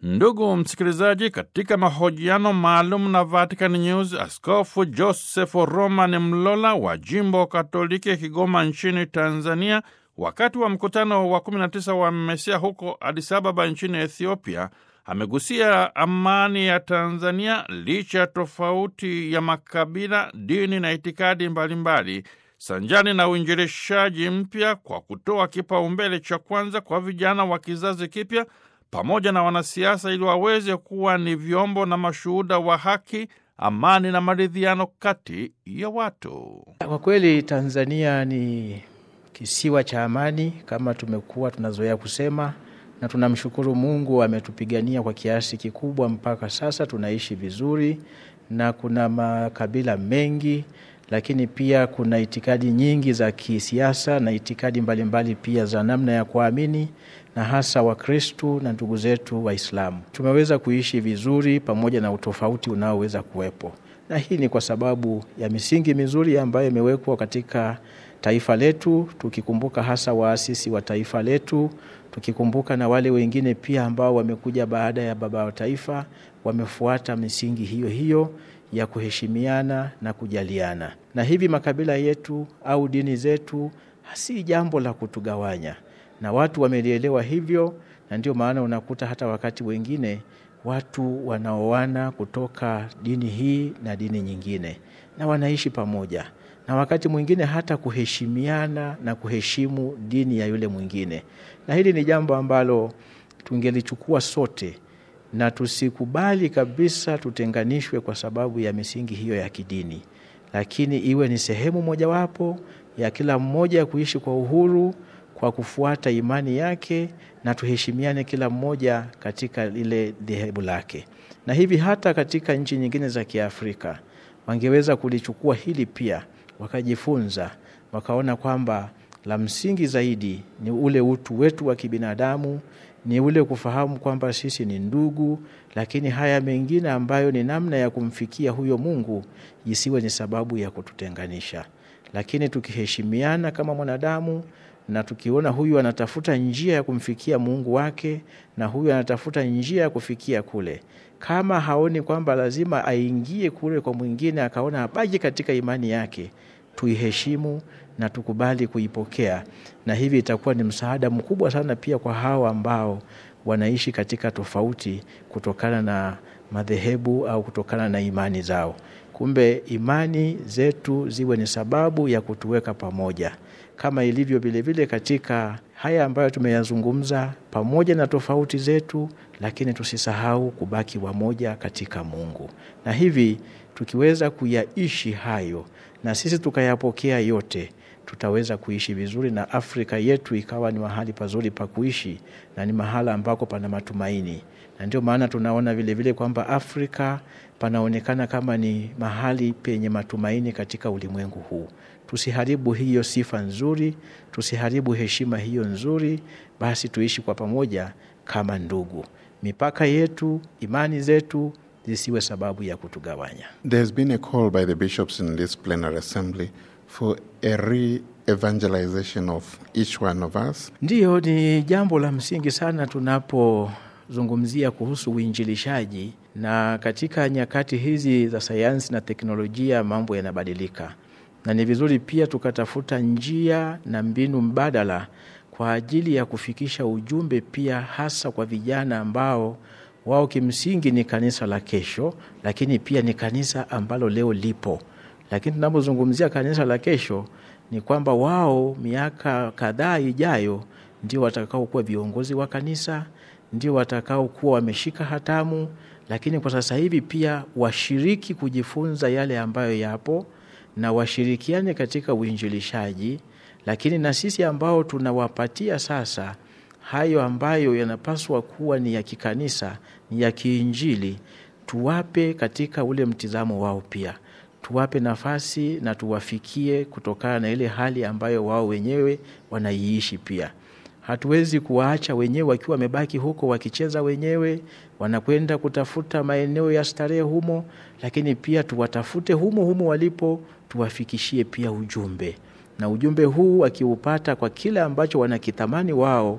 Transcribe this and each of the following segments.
Ndugu msikilizaji, katika mahojiano maalum na Vatican News, Askofu Joseph Roman Mlola wa jimbo Katoliki Kigoma nchini Tanzania, wakati wa mkutano wa 19 wa Mesia huko Addis Ababa nchini Ethiopia, amegusia amani ya Tanzania licha ya tofauti ya makabila, dini na itikadi mbalimbali, sanjani na uinjilishaji mpya kwa kutoa kipaumbele cha kwanza kwa vijana wa kizazi kipya pamoja na wanasiasa ili waweze kuwa ni vyombo na mashuhuda wa haki, amani na maridhiano kati ya watu. Kwa kweli Tanzania ni kisiwa cha amani kama tumekuwa tunazoea kusema, na tunamshukuru Mungu ametupigania kwa kiasi kikubwa mpaka sasa tunaishi vizuri, na kuna makabila mengi, lakini pia kuna itikadi nyingi za kisiasa na itikadi mbalimbali mbali pia za namna ya kuamini na hasa Wakristu na ndugu zetu Waislamu tumeweza kuishi vizuri pamoja na utofauti unaoweza kuwepo, na hii ni kwa sababu ya misingi mizuri ambayo imewekwa katika taifa letu, tukikumbuka hasa waasisi wa taifa letu, tukikumbuka na wale wengine pia ambao wamekuja baada ya baba wa taifa, wamefuata misingi hiyo hiyo ya kuheshimiana na kujaliana. Na hivi makabila yetu au dini zetu si jambo la kutugawanya na watu wamelielewa hivyo, na ndio maana unakuta hata wakati wengine watu wanaoana kutoka dini hii na dini nyingine na wanaishi pamoja, na wakati mwingine hata kuheshimiana na kuheshimu dini ya yule mwingine. Na hili ni jambo ambalo tungelichukua sote na tusikubali kabisa tutenganishwe kwa sababu ya misingi hiyo ya kidini, lakini iwe ni sehemu mojawapo ya kila mmoja kuishi kwa uhuru kwa kufuata imani yake na tuheshimiane kila mmoja katika lile dhehebu lake. Na hivi hata katika nchi nyingine za Kiafrika wangeweza kulichukua hili pia, wakajifunza, wakaona kwamba la msingi zaidi ni ule utu wetu wa kibinadamu, ni ule kufahamu kwamba sisi ni ndugu, lakini haya mengine ambayo ni namna ya kumfikia huyo Mungu isiwe ni sababu ya kututenganisha, lakini tukiheshimiana kama mwanadamu na tukiona huyu anatafuta njia ya kumfikia Mungu wake na huyu anatafuta njia ya kufikia kule, kama haoni kwamba lazima aingie kule kwa mwingine, akaona abaki katika imani yake, tuiheshimu na tukubali kuipokea, na hivi itakuwa ni msaada mkubwa sana pia kwa hao ambao wanaishi katika tofauti kutokana na madhehebu au kutokana na imani zao. Kumbe imani zetu ziwe ni sababu ya kutuweka pamoja kama ilivyo vilevile katika haya ambayo tumeyazungumza, pamoja na tofauti zetu, lakini tusisahau kubaki wamoja katika Mungu. Na hivi tukiweza kuyaishi hayo na sisi tukayapokea yote, tutaweza kuishi vizuri na Afrika yetu ikawa ni mahali pazuri pa kuishi na ni mahala ambako pana matumaini. Na ndio maana tunaona vilevile kwamba Afrika panaonekana kama ni mahali penye matumaini katika ulimwengu huu. Tusiharibu hiyo sifa nzuri, tusiharibu heshima hiyo nzuri, basi tuishi kwa pamoja kama ndugu. Mipaka yetu, imani zetu zisiwe sababu ya kutugawanya. There's been a call by the bishops in this plenary assembly for a re-evangelization of each one of us. Ndiyo, ni jambo la msingi sana tunapozungumzia kuhusu uinjilishaji, na katika nyakati hizi za sayansi na teknolojia mambo yanabadilika na ni vizuri pia tukatafuta njia na mbinu mbadala kwa ajili ya kufikisha ujumbe pia hasa kwa vijana ambao wao kimsingi ni kanisa la kesho, lakini pia ni kanisa ambalo leo lipo. Lakini tunapozungumzia kanisa la kesho ni kwamba wao miaka kadhaa ijayo ndio watakaokuwa viongozi wa kanisa, ndio watakaokuwa wameshika hatamu, lakini kwa sasa hivi pia washiriki kujifunza yale ambayo yapo na washirikiane katika uinjilishaji, lakini na sisi ambao tunawapatia sasa hayo ambayo yanapaswa kuwa ni ya kikanisa, ni ya kiinjili, tuwape katika ule mtizamo wao pia, tuwape nafasi na tuwafikie kutokana na ile hali ambayo wao wenyewe wanaiishi pia. Hatuwezi kuwaacha wenyewe wakiwa wamebaki huko wakicheza wenyewe, wanakwenda kutafuta maeneo ya starehe humo, lakini pia tuwatafute humo humo walipo, tuwafikishie pia ujumbe, na ujumbe huu akiupata kwa kile ambacho wanakitamani wao,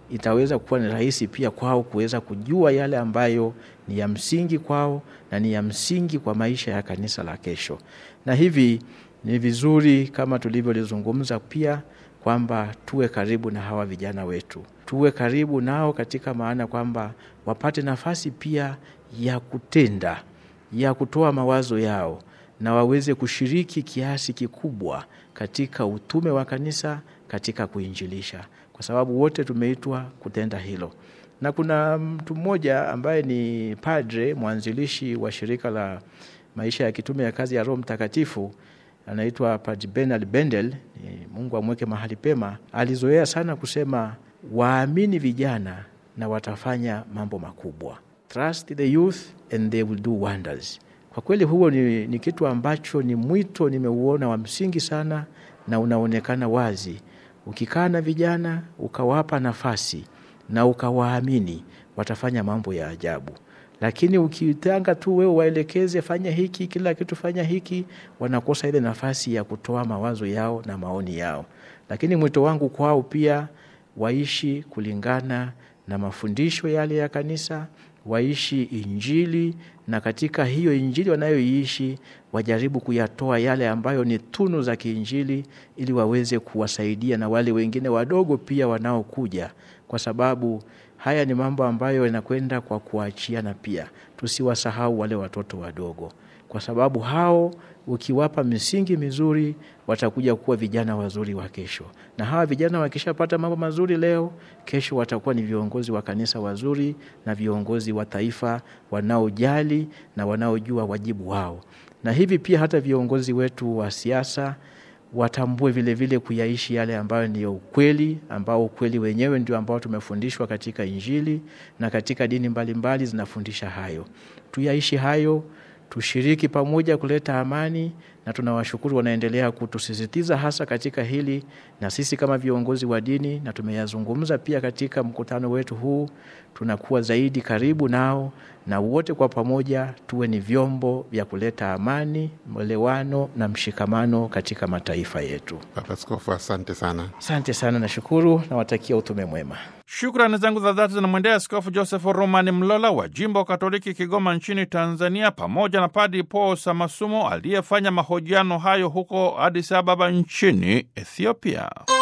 itaweza kuwa ni rahisi pia kwao kuweza kujua yale ambayo ni ya msingi kwao na ni ya msingi kwa maisha ya kanisa la kesho. Na hivi ni vizuri kama tulivyolizungumza pia kwamba tuwe karibu na hawa vijana wetu, tuwe karibu nao katika maana kwamba wapate nafasi pia ya kutenda, ya kutoa mawazo yao na waweze kushiriki kiasi kikubwa katika utume wa kanisa, katika kuinjilisha, kwa sababu wote tumeitwa kutenda hilo. Na kuna mtu mmoja ambaye ni padre mwanzilishi wa shirika la maisha ya kitume ya kazi ya Roho Mtakatifu anaitwa Padre Bernard Bendel, Mungu amweke mahali pema. Alizoea sana kusema waamini vijana na watafanya mambo makubwa. Trust the youth and they will do wonders. Kwa kweli huo ni, ni kitu ambacho ni mwito nimeuona wa msingi sana na unaonekana wazi. Ukikaa na vijana ukawapa nafasi na ukawaamini, watafanya mambo ya ajabu lakini ukitanga tu wewe waelekeze, fanya hiki, kila kitu fanya hiki, wanakosa ile nafasi ya kutoa mawazo yao na maoni yao. Lakini mwito wangu kwao pia waishi kulingana na mafundisho yale ya kanisa, waishi Injili, na katika hiyo Injili wanayoiishi wajaribu kuyatoa yale ambayo ni tunu za kiinjili, ili waweze kuwasaidia na wale wengine wadogo pia wanaokuja, kwa sababu haya ni mambo ambayo yanakwenda kwa kuachiana. Pia tusiwasahau wale watoto wadogo, kwa sababu hao ukiwapa misingi mizuri watakuja kuwa vijana wazuri wa kesho, na hawa vijana wakishapata mambo mazuri leo, kesho watakuwa ni viongozi wa kanisa wazuri na viongozi wa taifa wanaojali na wanaojua wajibu wao. Na hivi pia hata viongozi wetu wa siasa watambue vile vile kuyaishi yale ambayo ni ukweli, ambao ukweli wenyewe ndio ambao tumefundishwa katika Injili na katika dini mbalimbali mbali zinafundisha hayo. Tuyaishi hayo, tushiriki pamoja kuleta amani, na tunawashukuru wanaendelea kutusisitiza hasa katika hili, na sisi kama viongozi wa dini, na tumeyazungumza pia katika mkutano wetu huu, tunakuwa zaidi karibu nao, na wote kwa pamoja tuwe ni vyombo vya kuleta amani, mwelewano na mshikamano katika mataifa yetu. Baba Askofu, asante sana. Asante sana, nashukuru, nawatakia utume mwema. Shukrani zangu za dhati zinamwendea Askofu Joseph Romani Mlola wa jimbo Katoliki Kigoma nchini Tanzania, pamoja na Padi Paul Samasumo aliyefanya mahojiano hayo huko Addis Ababa nchini Ethiopia.